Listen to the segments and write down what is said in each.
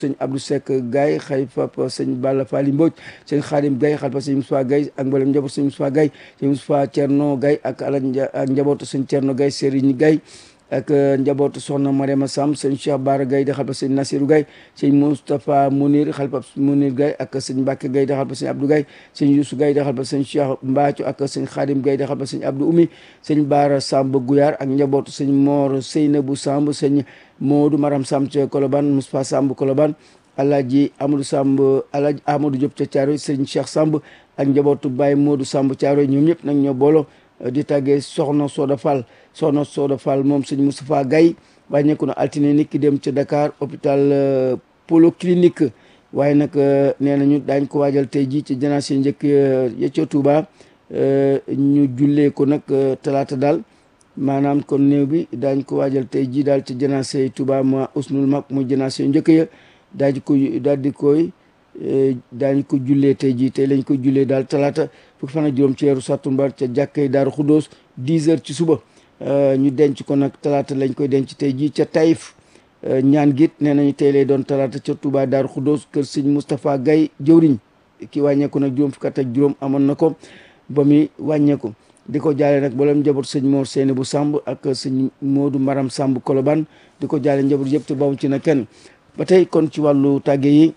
sëñ Abdou Seck Gaye xalifa sëñ Balla Fally Mbodj sëñ Khadim Gaye xalifa sëñ Moustapha Gaye ak mboolem njaboot sëñ Moustapha Gaye sëñ Moustapha Thierno Gaye ak ala ak njabootu sëñ Thierno Gaye Serigne Gaye ak njabootu soxna Mariama Sam sëñ Cheikh Bara Gaye di xalifa sëñ Nasirou Gaye sëñ Moustapha Mounir xalifa Mounir Gaye ak sëñ Mbacke Gaye di xalifa sëñ Abdou Gaye sëñ Youssou Gaye di xalifa sëñ Cheikh Mbathio ak sëñ Khadim Gaye di xalifa sëñ Abdou Oumi sëñ Bara Samb Gouyaar ak njabootu sëñ Mor Seynabou Samb sëñ Modou Maram Samb ca Colobane Moustapha Samb Colobane Alaaji Amadou Samb Alaaji Amadou Diop ca Thiaroye sëñ Cheikh Samb ak njabootu Baye Modou Samb Thiaroye ñoom ñëpp nag ñoo boolo di tàggee soxna Soda Fall soxna Soda Fall moom sëñ Moustapha Gaye wàññeeku na altine nit ki dem ca Dakar hôpital Polo Clinique waaye nag nee nañu daañ ko waajal tey jii ci janaase njëkk ya ca Touba ñu jullee ko nag talaata daal maanaam kon néew bi daañ ko waajal tey jii daal ci janaase Touba ma usnul mag muy janaase njëkk ya daal di ko daal di koy daañ ko jullee tey jii tey lañ ko jullee daal talaata fukki fan ak juróom ci weeru sàttumbar ca jàkkay Daaru Xuddoos 10 heures ci suba ñu denc ko nag talaata lañ koy denc tey jii ca Taïf ñaan git nee nañu tey lay doon talaata ca Touba Daaru Xuddoos kër sëñ Moustapha Gaye jëwriñ ki wàññeeku nag juróom fukki at ak juróom amoon na ko ba muy wàññeeku di ko jaale nag mboolem njaboot sëñ Mor Seyni bu Samb ak sëñ Modou Maram Samb Kolobaan di ko jaale njaboot yëpp te bawuñ ci na kenn ba tey kon ci wàllu tàgge yi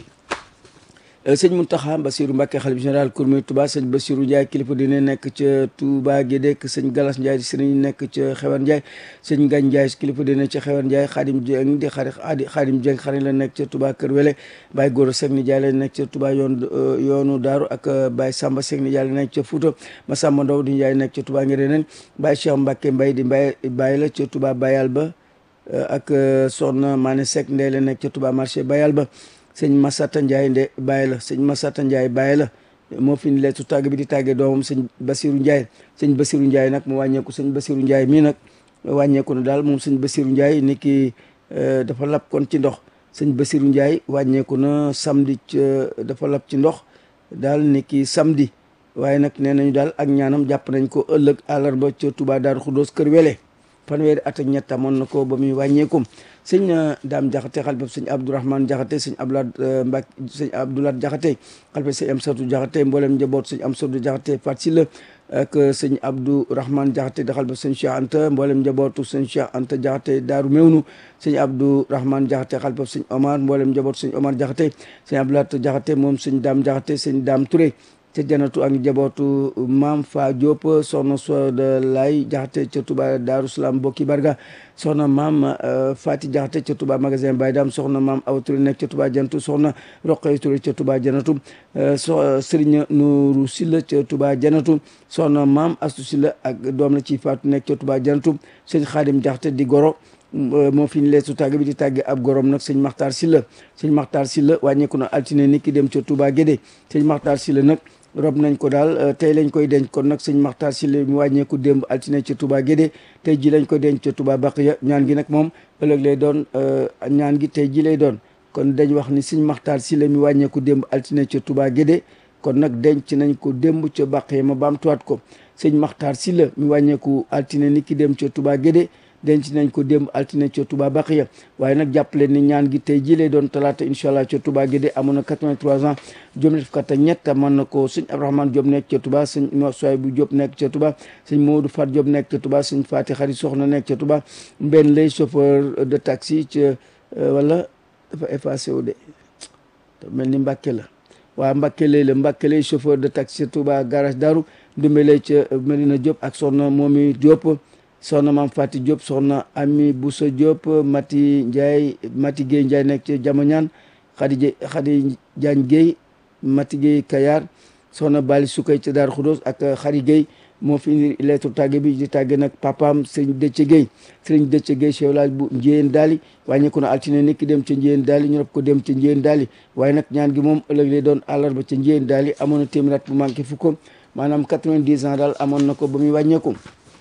sëñ Mountakha Bassirou Mbacké xalif général Kourmé Touba sëñ Bassirou Ndiaye kilifa dina nekk ca Touba Gédek sëñ Galas Ndiaye di sëriñ nekk ca Xewan Ndiaye sëñ Ngagne Ndiaye kilifa dina ca Xewan Ndiaye Xaadim Dieng di xari Xaadim Dieng xarit la nekk ca Touba Kër Wele Baye Goro Seck ni Ndiaye la nekk ca Touba yoon yoonu Daaru ak Baye Samba Seck ni Ndiaye la nekk ca Fouta Massamba Ndaw di Ndiaye nekk ca Touba Ngereneen Baye Cheikh Mbacké Mbaye di Mbaye Baye la ca Touba Bayal ba ak Soxna Mané Seck Ndeye la nekk ca Touba marché Bayal ba sëñ Massata Ndiaye nde bàyyi la sëñ Massata Ndiaye bàyyi la moo fi ni leetu tàgg bi di tàggee doomam sëñ Basirou Ndiaye sëñ Basirou Ndiaye nag mu wàññeeku sëñ Basirou Ndiaye mii nag wàññeeku na daal moom sëñ Basirou Ndiaye ni ki dafa lab kon ci ndox sëñ Basirou Ndiaye wàññeeku na samedi ca dafa lab ci ndox daal ni ki samedi waaye nag nee nañu daal ak ñaanam jàpp nañ ko ëllëg àllarba ca Touba Daaru Xuddoos kër wele fanweeri at ak ñett amoon na ko ba muy wàññeeku sëñ daam jaxate xalifa sëñ abdourahman jaxate sëñ abdoulaat mbak sëñ abdoulaat jaxate xalifa sëñ am satu jaxate mboolem njaboot sëñ am satu jaxate fat si la ak sëñ abdourahman jaxate da xalifa sëñ cheikh anta mboolem njabootu sëñ cheikh anta jaxate daaru mewnu sëñ abdourahman jaxate xalifa sëñ omar mboolem njabootu sëñ omar jaxate sëñ abdoulaat jaxate moom sëñ daam jaxate sëñ daam touré ca janatu ak njabootu maam fa Diop soxna Soda Lay jaxate ca Touba Daaru Salaam bokki barga soxna maam Fati jaxate ca Touba magasin Baye Dam soxna maam Awa Touré nekk ca Touba janatu soxna Roqay Touré ca Touba janatu so Serigne Nourou Silla ca Touba janatu soxna maam Astu Silla ak doom la ci Faatu nekk ca Touba janatu sëñ Xaadim jaxate di goro moo fi ñu leesu tàgg bi di tàgge ab gorom nag sëñ Maxtaar Silla sëñ Maxtaar Silla wàññeeku na altine nit ki dem ca Touba Gédé sëñ Maxtaar Silla nag rob nañ ko daal tey lañ koy denc kon nag sëñ Maxtaar Silla mu wàññeeku démb altine ca Touba Gédé tey ji lañ koy denc ca Touba Baqiya ñaan gi nag moom ëllëg lay doon ñaan gi tey ji lay doon kon dañ wax ni sëñ Maxtaar Silla mi wàññeeku démb altine ca Touba Gédé kon nag denc nañ ko démb ca Baqiya ma baamtuwaat ko sëñ Maxtaar Silla mi wàññeeku altine nit ki dem ca Touba Gédé denc nañ ko démb altine ca Touba Baqiya waaye nag jàppale ni ñaan gi tey ji lay doon talaata incha allah ca Touba Guédé amoon na 83 ans juróom ñett fukk ak ñett mën na ko sëñ Abdourahmane Diop nekk ca Touba sëñ Soy bu Diop nekk ca Touba sëñ Modou Fat Diop nekk ca Touba sëñ Fati Xarit Soxna nekk ca Touba mbenn lay chauffeur de taxi ca wala dafa effacé wu de mel ni Mbàkke la waa Mbàkke lay la Mbàkke lay chauffeur de taxi ca Touba garage Daru Ndumbe lay ca Medina Diop ak soxna Momi Diop soxna maam Fati Diop soxna Ami Boussa Diop Mati Ndiaye Mati Gueye Ndiaye nekk ci Jamañaan Khady Khady Diagne Gueye Mati Gueye Kayar soxna Bali Sukay ci Daaru Xudoos ak Khady Gueye moo fi indi lettre tàgge bi di tàgge nag papaam sëriñ Dëcce Gueye sëriñ Dëcce Gueye chef village bu Njiyeen Daali wàññeeku na altine nekk dem ca Njiyeen Daali ñu rob ko dem ca Njiyeen Daali waaye nag ñaan gi moom ëllëg lay doon àllarba ca Njiyeen Daali amoon na téeméer at bu manqué fukk maanaam 90 ans daal amoon na ko ba muy wàññeeku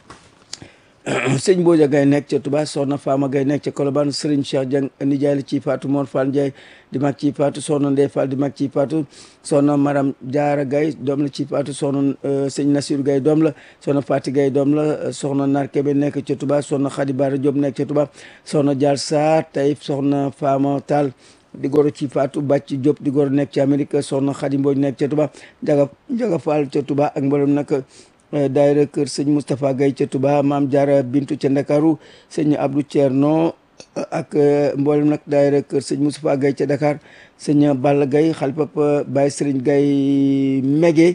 sëñ Mbodja Gaye nekk ca Touba soxna Fama Gaye nekk ca Colobane Serigne Cheikh Dieng nijaay la ci Fatou Mor Fall Ndiaye di mag ci Fatou soxna Ndeye Fall di mag ci Fatou soxna Maram Diarra Gaye doom la ci Fatou soxna sëñ Nassirou Gaye doom la soxna Fati Gaye doom la soxna Nar Kebe nekk ca Touba soxna Khady Bara Diop nekk ca Touba soxna Dial Sarr Taïf soxna Fama Tall di goro ci Fatou Bàcc Diop di goro nekk ci Amérique soxna Xadi Mbooj nekk ca Touba Njaga Njaga Fall ca Touba ak mboolem nag daayira kër sëñ Moustapha Gaye ca Touba maam Jaara Bintu ca Ndakaaru sëñ Abdou Thierno ak mboolem nag daayira kër sëñ Moustapha Gaye ca Dakar sëñ Balla Gaye xalpap Baye Serigne Gaye Mege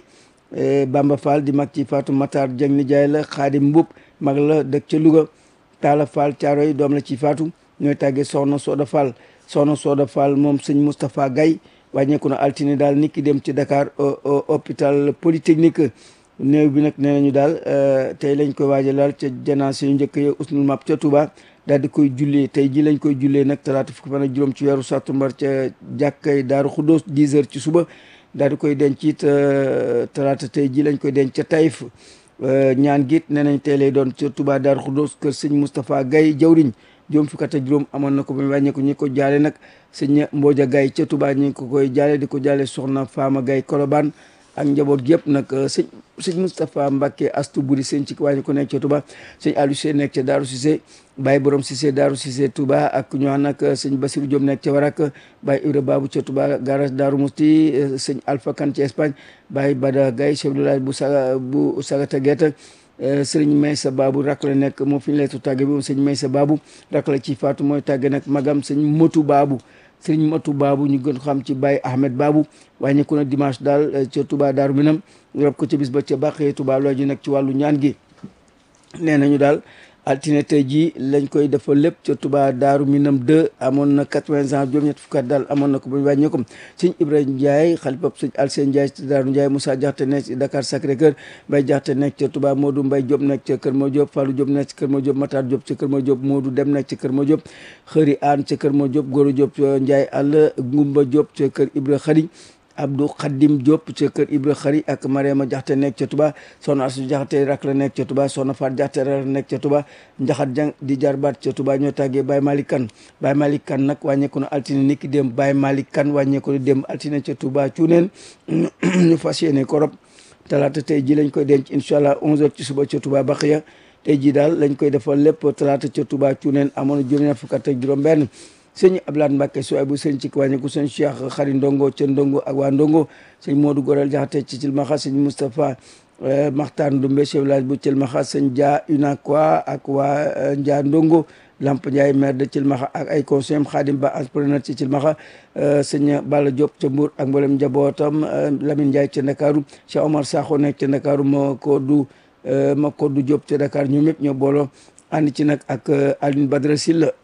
Bamba Fall di mag ci Fatou Matar Dieng ni jaay la Xaadim Mbub mag la dëkk ca Louga Talla Fall Caaroy doom la ci Fatou ñooy tàggee Soxna Soda Fall Soxna Soda Fall moom sëñ Moustapha Gaye wàññeeku na altine daal nit ki dem ci Dakar hôpital Polytechnique néew bi nag nee nañu daal tey lañ koy waajalaal ca janaase yu njëkk ya usnul map ca Touba daal di koy jullee tey ji lañ koy jullee nag talaata fukki fan ak juróom ci weeru sàttumbar ca jàkkay Daaru Xuddoos 10 heures ci suba daal di koy denc it talaata tey ji lañ koy denc ca Taïf ñaan giit nee nañ tey lay doon ca Touba Daaru Xuddoos kër sëñ Moustapha Gaye jawriñ juróom fukki at ak juróom amoon na ko ba mu wàññeeku ñi ko jaale nag sëñ Mbooja Gaye ca Touba ñi ko koy jaale di ko jaale soxna Faama Gaye Kolobaan ak njaboot gi yëpp nag sëñ sëñ Moustapha Mbacke astu buri sëñ ci wàññi ko nekk ca Touba sëñ Aliou Cissé nekk ca Daaru Cissé Baye Borom Cissé Daaru Cissé Touba ak ñu wax nag sëñ Basirou Diop nekk ca Warak Baye Ibra Babou ca Touba garage Daaru Musti sëñ Alpha Kane ci Espagne Baye Bada Gaye chef de village bu saga bu Sagata Geta sëriñ Maysa Babou rak la nekk moo fi ñu leetu tàgge bi moom sëñ Maysa Babou rak la ci faatu mooy tàgge nag magam sëñ Motu Babou sëriñ Matu Babou ñu gën xam ci Baye Ahmed Babou wàññeeku na dimanche daal ca Touba Daaru Minam rob ko ca bis ba ca bàqee Touba loo ji nag ci wàllu ñaan gi nee nañu daal altine tey jii lañ koy defal lépp ca Touba Daaru Minam 2 amoon na 80 ans juróom-ñett fukki at daal amoon na ko ba ñu wàññeeku sëñ Ibrahima Ndiaye xalifab sëñ Alseen Ndiaye ci Daaru Ndiaye Moussa Diakhaté nekk ci Dakar Sacré Cœur Mbaye Diakhaté nekk ca Touba Modou Mbaye Diop nekk ca Kër Ma Diop Fallou Diop nekk ca Kër Ma Diop Matar Diop ca Kër Ma Diop Modou Dem nekk ca Kër Ma Diop Xëri Aan ca Kër Ma Diop Goro Diop Ndiaye àll Ngumba Diop ca Kër Ibra Xari Abdou Khadim Diop ca kër Ibra Xari ak Mariama Jaxate nekk ca Touba soxna Asu Jaxate rak la nekk ca Touba soxna Faat Jaxate rak la nekk ca Touba Njaxat Jang di jarbaat ca Touba ñoo tàggee Baye Malick Kane Baye Malick Kane nag wàññeeku na altine ni ki dem Baye Malick Kane wàññeeku na dem altine ca Touba cuuneen ñu fas yéene ko rob talaata tey ji lañ koy denc incha allah 11h ci suba ca Touba Baxiya tey ji daal lañ koy defal lépp talaata ca Touba cuuneen amoon na juróom-ñaar fukk ak juróom benn sëñ Ablaat Mbàkke su ay bu sëñ ci wàññeeku sëñ Cheikh xari ndongo ca ndongo ak waa ndongo sëñ Modou Gorel Jaxate ci Cilmaxa sëñ Moustapha Maxtar Ndumbe chef village bu Cilmaxa sëñ Dia Unakwa ak waa Njaa ndongo Lamp Ndiaye maire de Cilmaxa ak ay conseillers Xaadim Ba entrepreneur ci Cilmaxa sëñ Balla Diop ca Mbour ak mboolem njabootam Lamine Ndiaye ca Ndakaaru Cheikh Omar Sakho nekk ca Ndakaaru ma ko du ma ko du Diop ca Dakar ñoom ñëpp ñoo booloo ànd ci nag ak Aline Badara Sylla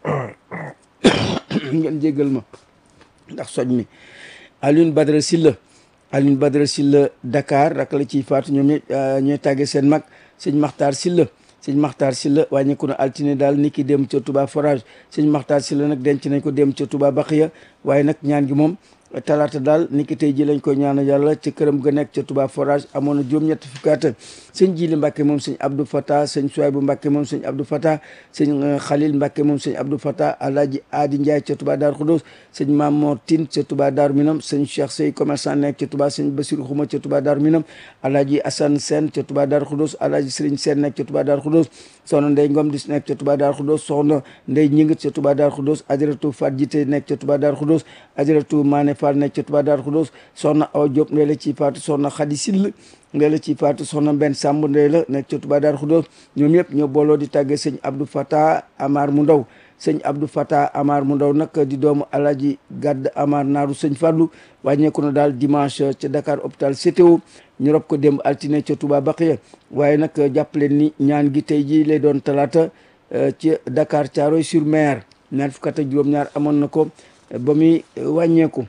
ngeen jéggal ma ndax soj mi Alioune Badara Sylla Alioune Badara Sylla Dakar rak la ciy faatu ñoom ñëpp ñooy tàggee seen mag sëñ Maxtaar Sylla sëñ Maxtaar Sylla wàññeeku na altine daal ni ki dem ca Touba forage sëñ Maxtaar Sylla nag denc nañ ko dem ca Touba Baxiya waaye nag ñaan gi moom talaata daal ni ki tey ji lañ koy ñaanal yàlla ci këram ga nekk ca Touba forage amoon na juróom-ñetti fukki at sëñ Jili Mbàkke moom sëñ Abdou Fata sëñ Suwaybu Mbàkke moom sëñ Abdou Fata sëñ Xalil Mbàkke moom sëñ Abdou Fata Alaaji Aadi Njaay ca Touba Daaru Xudoos sëñ Mamoor Tin ca Touba Daaru Minam sëñ Cheikh Sey commerçant nekk ca Touba sëñ Basiru Xuma ca Touba Daaru Minam Alaaji Asan Seen ca Touba Daaru Xudoos Alaaji Sëriñ Seen nekk ca Touba Daaru Xudoos soxna Ndey Ngom dis nekk ca Touba Daaru Xudoos soxna Ndey Ñingit ca Touba Daaru Xudoos Ajaratu Fat Jite nekk ca Touba Daaru Xudoos Ajaratu Maane Fall nekk ca Touba Daaru Xudoos soxna Awa Diop ndey la ci faatu soxna Xadi Sill ndey la ci faatu soxna Mbenn Samb ndey la nekk ca Touba Daaru Xudoos ñoom ñëpp ñoo booloo di tàggee sëñ Abdou Fata Amar mu ndaw sëñ Abdou Fata Amar mu ndaw nag di doomu Alaji Gadd Amar naaru sëñ Fallou wàññeeku na daal dimanche ca Dakar hôpital CTO ñu rob ko démb altine ca Touba Baxiya waaye nag jàppaleen ni ñaan gi tey ji lay doon talaata ci Dakar Thiaroye sur Mer ñaar fukk ak juróom-ñaar amoon na ko ba muy wàññeeku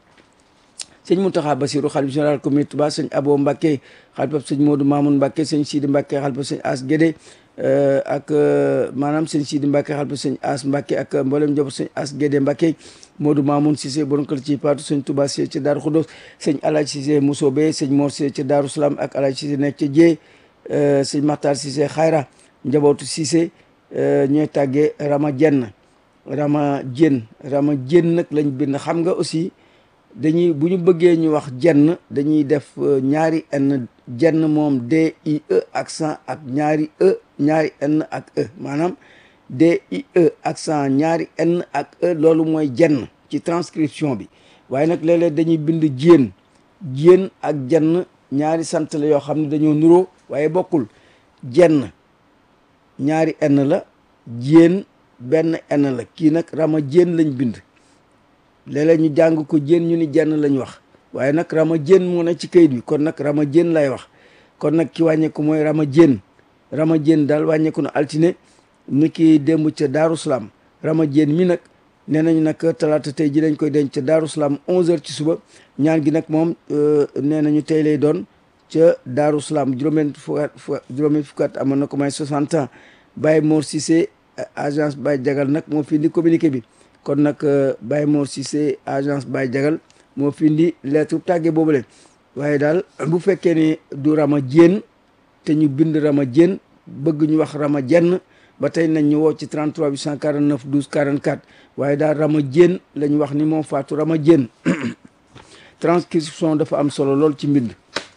sëñ Mountakha Bassirou xalif général communauté Touba sëñ Abo Mbacké xalifab sëñ Modou Mamoun Mbacké sëñ Sidi Mbacké xalifab sëñ As Guédé ak maanaam sëñ Sidi Mbacké xalifab sëñ As Mbacké ak mboolem njaboot sëñ As Guédé Mbacké Modou Mamoun Cissé borom kër ci paatu sëñ Touba Cissé ci Daaru Khoudoss sëñ Alaaji Cissé Mousobé sëñ Mor Cissé ci Daaru Salaam ak Alaaji Cissé nekk ca Jee sëñ Makhtar Cissé Xayra njabootu Cissé ñooy tàggee Rama Jenn Rama Jenn Rama Jenn nag lañ bind xam nga aussi dañuy bu ñu bëggee ñu wax jenn dañuy def ñaari n jenn moom d i e accent ak ñaari e ñaari n ak e maanaam d i e accent ñaari n ak e loolu mooy jenn ci transcription bi waaye nag léeg-léeg dañuy bind jéen jéen ak jenn ñaari sant la yoo xam ne dañoo nuroo waaye bokkul jenn ñaari n la jéen benn n la kii nag rama jéen lañ bind léeg-léeg ñu jàng ko jéen ñu ni jenn lañ wax waaye nag rama jéen moo ne ci kayit bi kon nag rama jéen lay wax kon nag ki wàññeeku mooy rama jéen rama jéen daal wàññeeku na altine ni ki démb ca Daaru Salaam rama jéen mi nag nee nañu nag talaata tey ji dañ koy denc ca Daaru Salaam 11h ci suba ñaan gi nag moom nee nañu tey lay doon ca Daaru Salaam juróomeen fukkat juróomeen fukkat amoon na ko may 60 ans Baye Mor Cissé agence Baye Jagal nag moo fi indi communiqué bi kon nag Baye Mor Cissé agence Baye Jagal moo fi indi lettre tàgge boobule waaye daal bu fekkee ni du rama jéen te ñu bind rama jéen bëgg ñu wax rama jenn ba tey nañ ñu woo ci 33 849 12 44 waaye daal rama jéen la ñu wax ni moom faatu rama jéen transcription dafa am solo lool ci mbind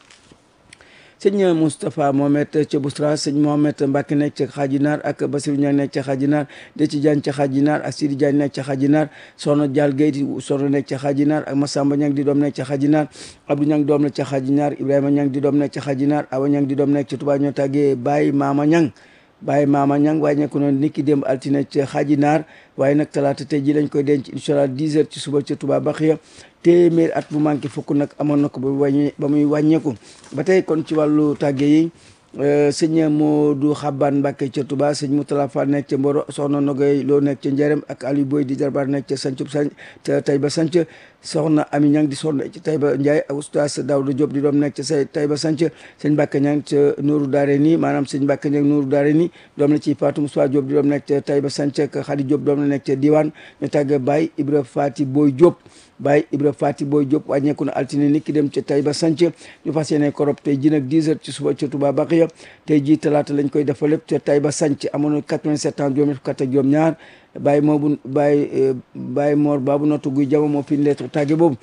sëñ Moustapha Mohamed ca Boustra sëñ Mohamed Mbacke nekk ca Xaajinaar ak Basirou Niang nekk ca Xaajinaar Deci Diagne ca Xaajinaar ak Sidi Diagne nekk ca Xaajinaar Soxna Dial Gueye soxna nekk ca Xaajinaar ak Massamba Niang di doom nekk ca Xaajinaar Abdou Niang doom nekk ca Xaajinaar Ibrahima Niang di doom nekk ca Xaajinaar Awa Niang di doom nekk ca Touba ñoo tàggee Baye Mama Niang Baye Mama Niang wàññeeku noonu nit ki démb altine ca Xaajinaar waaye nag talaata tey ji lañ koy denc incha allah 10 heures ci suba ca Touba Baxiya téeméer at bu manqué fukk nag amoon na ko ba wàññi ba muy wàññeeku ba tey kon ci wàllu tàgge yi sëñ Modou Xaban Mbacke ca Touba sëñ Moutala Fall nekk ca Mboro soxna Nogoy loo nekk ca Njarem ak Aliou Boy di jarbaar nekk ca Sancub Sanc ca Tayba Sanc soxna Ami Ñang di soxna ca Tayba Ndiaye ak oustaz Daouda Diop di doom nekk ca say Tayba Sanc sëñ Mbacke Ñang ca Nourou Daare nii maanaam sëñ Mbacke Ñang Nourou Daare nii doom la ci Fatou Moussa Diop di doom nekk ca Tayba Sanc ak Khady Diop doom la nekk ca Diwaan ñu tàgge Baye Ibra Fati Boy Diop Baye Ibra Fati Boy Diop wàññeeku na altine nit ki dem ca Tayba Sanc ñu fas yéene korob tey ji nag 10 heures ci suba ca Touba Baxiya tey ji talaata lañ koy defal lépp ca Tayba Sanc amoon na 87 ans juróom fukk ak juróom ñaar Baye moobu Baye Baye Mor Babu Nottu Guy Jama moo fi lettre tàgge boobu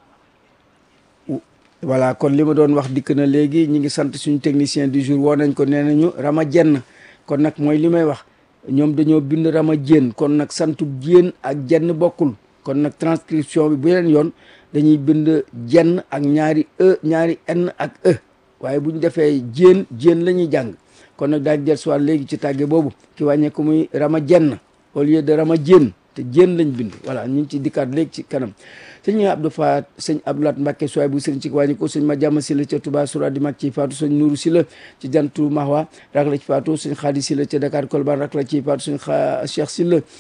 voilà kon li ma doon wax dikk na léegi ñi ngi sant suñu technicien du jour woo nañ ko nee nañu Rama Jenn kon nag mooy li may wax ñoom dañoo bind Rama Jéen kon nag santu Jéen ak jenn bokkul kon nag transcription bi bu leen yoon dañuy bind jenn ak ñaari e ñaari n ak e waaye bu ñu defee jéen jéen la ñuy jàng kon nag daal jël soit léegi ci tàgge boobu ki wàññee ko muy rama jenn au lieu de rama jéen te jéen lañ bind voilà ñu ngi ci dikkaat léegi ci kanam sëñ Abdou Faat sëñ Abdoulaat Mbacke suwaay bu sëriñ ci wàññi ko sëñ ma jàmm si la ca Touba sura di mag ci faatu sëñ Nuuru si la ci jantu Mahwa rak la ci faatu sëñ Xaadi si la ca Dakar Kolban rak la ci faatu sëñ xa Cheikh si la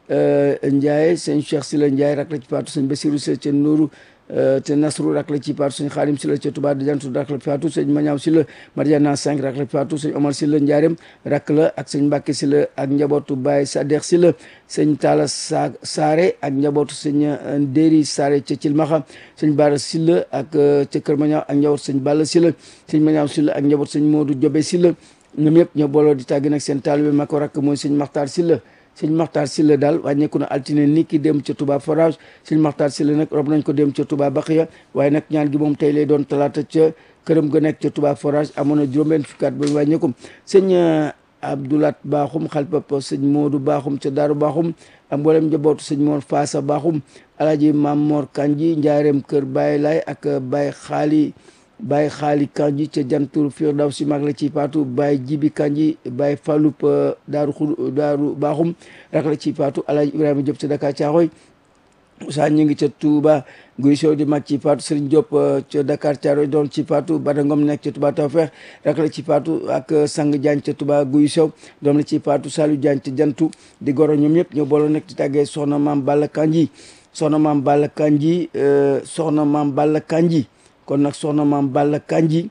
Ndiaye sëñ Cheikh Sila Ndiaye rak la ci faatu sëñ Basiru Sila ca Nuuru te Nasru rak la ci faatu sëñ Xaadim Sila ca Touba Dijantu rak la ci faatu sëñ Mañaaw Sila Mariana 5 rak la ci faatu sëñ Omar Sila Ndiarem rak la ak sëñ Mbàkke Sila ak njabootu Baye Sadex Sila sëñ Talla Sa Saare ak njabootu sëñ Ndéri Saare ca Cilmaxa sëñ Bara Sila ak ca Kër Mañaaw ak njabootu sëñ Balla Sila sëñ Mañaaw Sila ak njabootu sëñ Moodu Jobe Sila ñoom yëpp ñoo booloo di tàgg nag seen taalibe ma ko rakk mooy sëñ Maxtaar Sila sëñ Maxtaar Silla daal wàññeeku na altine ni ki dem ca Touba forage sëñ Maxtaar Silla nag rob nañ ko dem ca Touba Baxiya waaye nag ñaan gi moom tey lay doon talaata ca këram ga nekk ca Touba forage amoon na juróom-benn fukkaat ba wàññeeku sëñ Abdoulat Baaxum xalpapa sëñ Moodu Baaxum ca Daaru Baaxum ak mboolem njabootu sëñ Mor Faasa Baaxum alaaji Maam Mor Kanji njaareem kër Baye Laay ak Baye Xaali Baye Xaali Kanji ca jantur Firdaw si mag la ci paatu Baye Jibi Kanji Baye Fallup daaru xu daaru baaxum rak la ci paatu Alaaji Ibrahima Diop ca Dakar Caaxoy Moussa ñu ngi ca Touba Guy Sow di mag ci paatu Serigne Diop ca Dakar Caaroy doon ci paatu Bada Ngom nekk ca Touba Tawfeex rak la ci paatu ak Sang Diagne ca Touba Guy Sow doom la ci paatu Saliou Diagne ca jantu di goro ñoom ñëpp ñoo booloo nekk di tàggee soxna maam Balla Kanji soxna maam Balla Kanji soxna maam Balla Kanji kon nag soxna maam Balla Kanji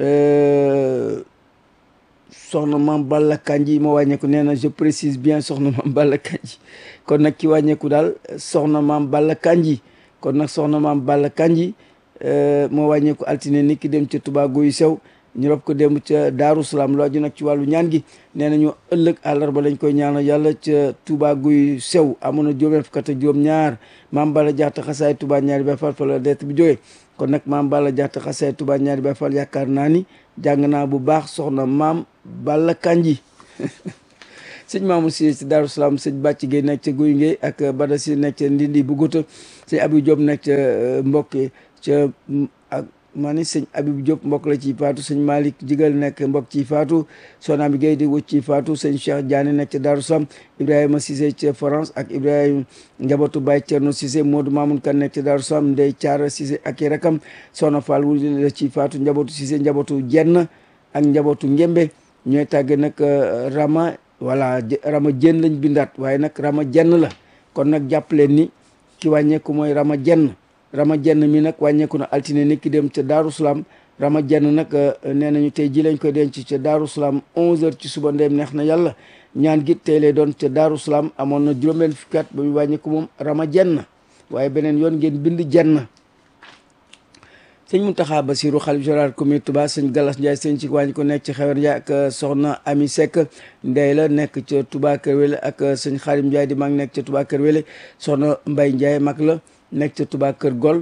soxna maam Balla Kanji moo wàññeeku nee na je précise bien soxna maam Balla Kanji kon nag ki wàññeeku daal soxna maam Balla Kanji kon nag soxna maam Balla Kanji moo wàññeeku altine ni ki dem ca Touba Guy Sew ñu rob ko dem ca Daaru Salaam lu aju nag ci wàllu ñaan gi nee nañu ëllëg àllarba lañ koy ñaanal yàlla ca Touba Guy Sew amoon na juróom fukk ak juróom ñaar maam Balla jaxta xasaay Touba ñaari bay fal fa la det bi jógee kon nag maam Balla jaxta xasaay Touba ñaari bay fal yaakaar naa ni jàng naa bu baax soxna maam Balla Kanji sëñ Mamour Cissé ci Daaru Salaam sëñ Bàcc Gueye nekk ca Guy Ngey ak Bada Si nekk ca Ndindi Buguta sëñ Abib Diop nekk ca mbokk ca ak maa ni sëñ Abib Diop mbokk la ci faatu sëñ Malick Jigal nekk mbokk ci faatu soxna bi Gueye di wëcc ci faatu sëñ Cheikh Diané nekk ca Daaru Salaam Ibrahima Cissé ca France ak Ibrahima njabootu Baye Thierno Cissé Modou Mamoun Kan nekk ca Daaru Salaam Ndey Caara Cissé ak i rakam soxna Fall wu la ci faatu njabootu Cissé njabootu Jenn ak njabootu Ngembe ñooy tàgge nag Rama voilà Rama Jenn lañ bindaat waaye nag Rama Jenn la kon nag jàpp leen ni ki wàññeeku mooy Rama Jenn Rama Jenn mi nag wàññeeku na altine ni ki dem ca Daaru Salaam Rama Jenn nag nee nañu tey ji lañ koy denc ca Daaru Salaam 11h ci suba ndeem neex na yàlla ñaan gi tey lay doon ca Daaru Salaam amoon na juróom-benn fukki at ba mu wàññeeku moom Rama Jenn waaye beneen yoon ngeen bind Jenn sëñ Mountakha Bassirou xalif général comité Touba sëñ Galas Ndiaye sëñ ci wàññi ko nekk ci xewer Ndiaye ak soxna Ami Seck ndey la nekk ca Touba Kër Wele ak sëñ Xarim Ndiaye di mag nekk ca Touba Kër Wele soxna Mbay Ndiaye mag la nekk ca Touba Kër Gol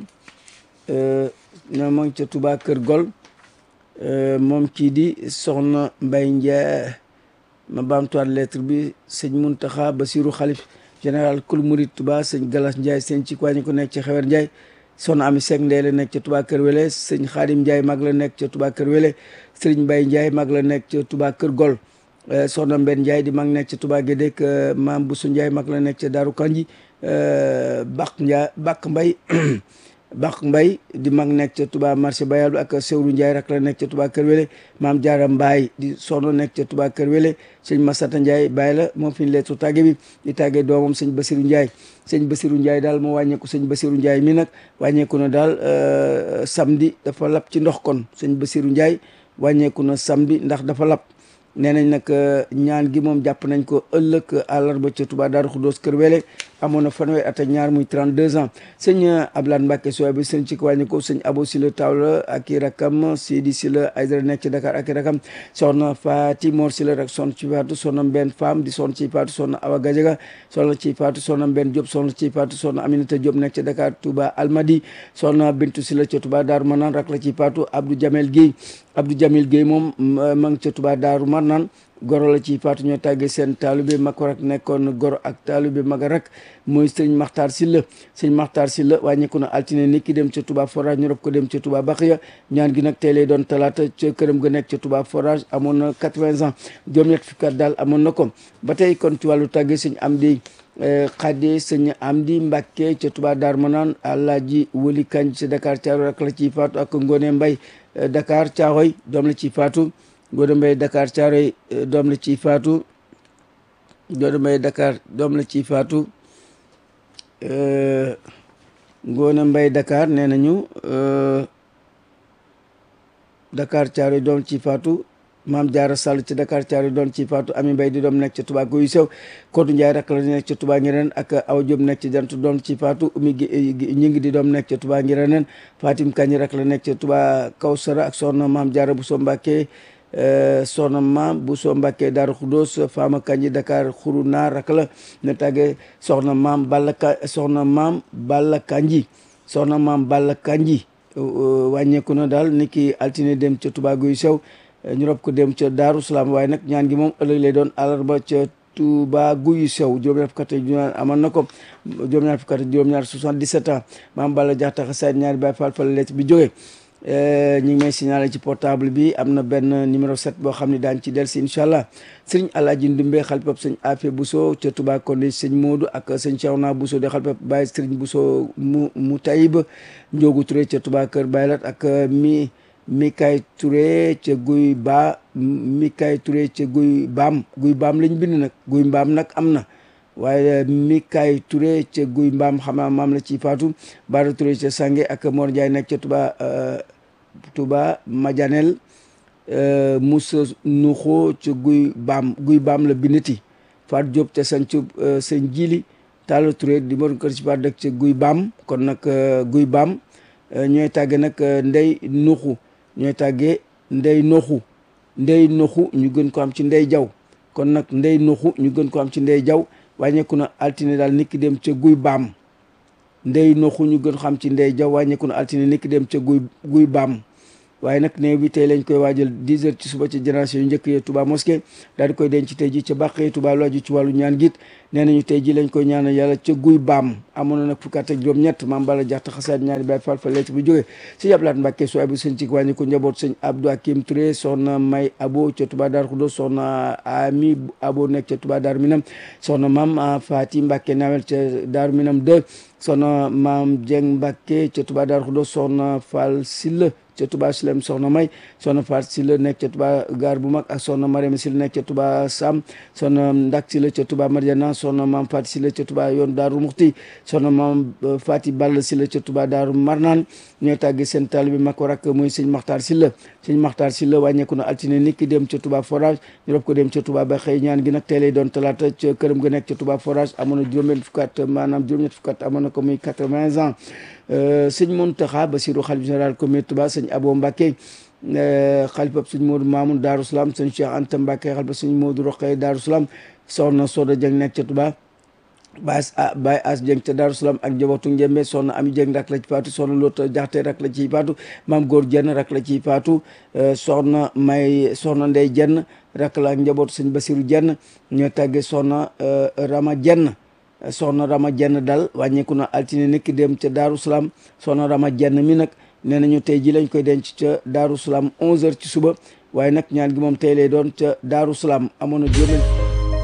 ñoo moo ngi ca Touba Kër Gol moom kii di soxna Mbay Ndiaye ma baamtuwaat lettre bi sëñ Mountakha Bassirou xalif général kul murid Touba sëñ Galas Ndiaye sëñ ci wàññi ko nekk ci xewer Ndiaye soxna Ami Seck ndey la nekk ca Touba Kër Wele sëñ Xaadim Ndiaye mag la nekk ca Touba Kër Wele sëriñ Mbaye Ndiaye mag la nekk ca Touba Kër Gol soxna Mbenn Ndiaye di mag nekk ca Touba Gédék maam Boussou Ndiaye mag la nekk ca Daaru Kanji Bak Ndiaye Bak Mbay Bak Mbay di mag nekk ca Touba marché Bayal ak Sewru Ndiaye rak la nekk ca Touba Kër Wele maam Jaara Mbaay di soxna nekk ca Touba Kër Wele sëñ Masata Ndiaye bàyyi la moom fi ñu leetu tàgge bi di tàggee doomam sëñ Basiru Ndiaye sëñ Basiru Ndiaye daal moo wàññeeku sëñ Basiru Ndiaye mi nag wàññeeku na daal samedi dafa lap ci ndox kon sëñ Basiru Ndiaye wàññeeku na samedi ndax dafa lap nee nañ nag ñaan gi moom jàpp nañ ko ëllëg àllarba ca Touba Daaru Xuddoos Kër Wele amoon na fanweer at ak ñaar muy 32 ans sëñ Ablaye Mbacke sooy bi sëñ ci ko wàññi ko sëñ Abo Sila Tawla ak i rakam Sidi Sila Aydara nekk ci Dakar ak i rakam soxna Fati Mor Sila rek son ci faatu soxna Mbenn Fam di son ci faatu soxna Awa Gajaga soxna ci faatu soxna Mbenn Diop soxna ci faatu soxna Aminata Diop nekk ci Dakar Touba Almadi soxna Bintu Sila ca Touba Daaru Manaan rak la ci faatu Abdou Jamel Guèye Abdou Jamil Guèye moom ma ngi ca Touba Daaru Manaan goro la ci faatu ñoo tàggee seen taalube mag rak nekkoon goro ak taalube mag rak mooy sëñ Maxtaar Silla sëñ Maxtaar Silla wàññeeku na altine ni ki dem ca Touba forage ñu rob ko dem ca Touba Baxiya ñaan gi nag tey lay doon talaata ca këram ga nekk ca Touba forage amoon na quatre-vingts ans juróom-ñett fukki at daal amoon na ko ba tey kon ci wàllu tàggee sëñ Amdi Xade sëñ Amdi Mbàkke ca Touba Dar Manaan Alaaji Wali Kañ ca Dakar Caaroy rak la ciy faatu ak Ngone Mbay Dakar Caaroy doom la ciy faatu Ngoone Mbay Dakar Caaroy doom la ciy faatu Ngoone Mbay Dakar doom la ciy faatu Ngoone Mbay Dakar nee nañu Dakar Caaroy doom ci faatu Maam Jaara Sall ci Dakar Caaroy doom ci faatu Ami Mbay di doom nekk ca Touba Guy Sew Kodou Ndiaye rak la nekk ca Touba Ngireen ak Awa Diop nekk ci jant doom ci faatu Umi ñi ngi di doom nekk ca Touba Ngireen Fatim Kañ rak la nekk ca Touba Kawsara ak soxna Maam Jaara bu so Mbàkke soxna maam bu soo mbàkkee daaru xudóos faama kanji dakar xuru naar rak la ne tàgge soxna maam balla ka soxna maam balla kanji soxna maam balla kanji wàññeeku na daal ni ki altine dem ca Touba Guy Sew ñu rob ko dem ca Daaru Salaam waaye nag ñaan gi moom ëllëg lay doon àllarba ca Touba Guy Sew juróom-ñaar fukk ak juróom amoon na ko juróom-ñaar fukk ak juróom-ñaar 77 ans maam balla jaxtaxa sayd ñaari baay faal fa la lettre bi jógee ñu ngi may signalé ci portable bi am na benn numéro 7 boo xam ne daañu ci del si incha allah sëriñ Alaaji Ndumbe xalpab sëñ Afe Bousso ca Touba Kondi sëñ Modou ak sëñ Cheikhouna Bousso di xalpab Baye sëriñ Bousso mu mu Tayib Njoogu Touré ca Touba Kër Baylat ak mi Mikay Touré ca Guy Ba Mikay Touré ca Guy Baam Guy Baam lañ bind nag Guy Mbaam nag am na waaye Mikay Touré ca Guy Mbaam xam naa maam la ci faatu Bara Touré ca Sange ak Mor Ndiaye nekk ca Touba Touba Madianel Moussa Nuxo ca Guy Baam Guy Baam la bindati Faat Diop te sancu sëñ Jili Talla Touré di mor kër ci par dëkk ca Guy Baam kon nag Guy Baam ñooy tàgge nag Ndey Nuxu ñooy tàggee Ndey Noxu Ndey Noxu ñu gën ko am ci Ndey Jaw kon nag Ndey Noxu ñu gën ko am ci Ndey Jaw wàññeeku na altine daal nit ki dem ca Guy Baam Ndey Noxu ñu gën xam ci Ndey Jaw wàññeeku na altine nit ki dem ca Guy Guy Baam waaye nag néew bi tey lañ koy waajal 10 heures ci suba ci génération yu njëkk yi Touba mosquée daal di koy denc tey ji ca bàqee Touba lu aju ci wàllu ñaan git nee nañu tey ji lañ koy ñaanal yàlla ca guy baam amoon na nag fukki at ak juróom-ñett maam bala jaxta xasaat ñaari baay fall fa leet bu jógee sëñ Ablaat Mbàkke soo abu sëñ ci wàññi ko njaboot sëñ Abdou Akim Touré soxna May Abo ca Touba Dar Xudo soxna Ami Abo nekk ca Touba Dar Minam soxna maam Faati Mbàkke nawel ca Dar Minam 2 soxna maam Dieng Mbàkke ca Touba Dar Xudo soxna Fall Silla ca Touba Silem soxna May soxna Faat Silla nekk ca Touba gaar bu mag ak soxna Mariama Silla nekk ca Touba Sam soxna Ndak Silla ca Touba Mariana soxna maam Faat Silla ca Touba yoon Daaru Muxti soxna maam Faati Ball Silla ca Touba Daaru Marnaan ñooy tàgge seen taalibe mag ko rakk muy sëñ Maxtaar Silla sëñ Maxtaar Silla wàññeeku na altine nit ki dem ca Touba forage ñu rob ko dem ca Touba ba xëy ñaan gi nag tey lay doon talaata ca këram ga nekk ca Touba forage amoon na juróom-benn fukki at maanaam juróom-ñett fukki at amoon na ko muy quatre-vingts ans sëñ Mountakha Bassirou xalif général communauté Touba sëñ Abo Mbacké xalifa sëñ Modou Mamoun Darou Salam sëñ Cheikh Anta Mbacké xalifa sëñ Modou Rokhaya Darou Salam soxna Soda Dieng nekk ca Touba Baye Baye As Dieng ca Darou Salam ak njabootu Njembe soxna Ami Dieng rak la ci faatu soxna Lota Jaxte rak la ciy faatu maam Góor Jenn rak la ciy faatu soxna May soxna Ndey Jenn rak la ak njabootu sëñ Bassirou Jenn ñoo tàggee soxna Rama Jenn soxna Rama Jenn dal wàññeeku na altine nekk dem ca Daaru Salaam soxna Rama Jenn mi nag nee nañu tey ji lañ koy denc ca Daaru Salaam 11h ci suba waaye nag ñaan gi moom tey lay doon ca Daaru Salaam amoon na juróom